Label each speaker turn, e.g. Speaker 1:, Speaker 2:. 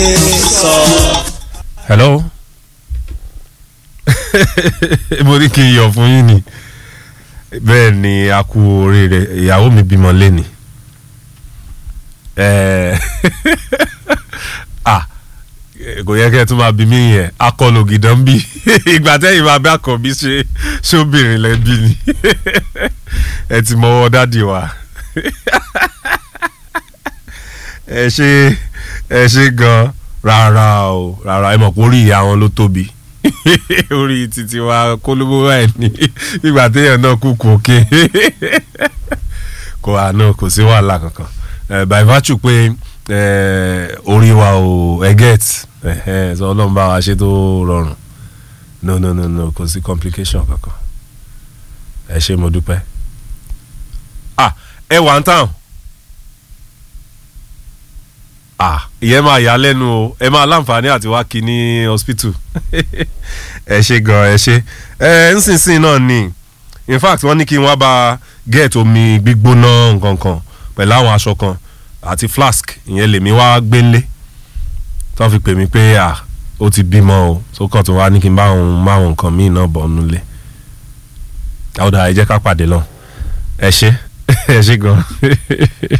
Speaker 1: hello mo ní kí n yọ̀ fún yín ni bẹ́ẹ̀ ni a kú oríire ìyàwó mi bímọ lẹ́ni ah kò yẹ kẹ́ ẹ tún máa bí mí yẹn akọlù gidan bí ìgbà tẹ́yìn máa bí àkọ́bí ṣe ṣóbìnrin lẹ́bí ni ẹ ti mọwọ́ dádì wa ẹ ṣe ẹ ṣe gan rárá o rárá ẹ mọ̀ pé orí ìyá wọn ló tóbi orí títí wa kólóbó ẹ̀ ní ìgbà téèyàn náà kú kú òkè kò àná kò sí wàhálà kankan by virtue pé orí wa ò ẹgẹ́t sọ ọlọ́run bá wa ṣe tó rọrùn no no no no kò sí complication kankan ẹ ṣe mo dúpẹ́ ah ẹ wà ń tàn ah ìyẹn máa yà lẹ́nu o ẹ máa láǹfààní àti wá kí ní hospital ẹ ṣe gan ẹ ṣe ẹ ńsinsìn náà ni in fact wọ́n ní kí n wá bá get omi gbígbóná nǹkan kan pẹ̀lú àwọn aṣọ kan àti flask ìyẹn lèmi wá gbélé tó fi pè mí pé à ó ti bímọ o tó kàn tó wá ní kí n bá òun má òun nǹkan míì náà bọ̀ nulẹ̀ ọ̀dà ẹ jẹ́ ká pàdé lọ ẹ ṣe ẹ ṣe gan.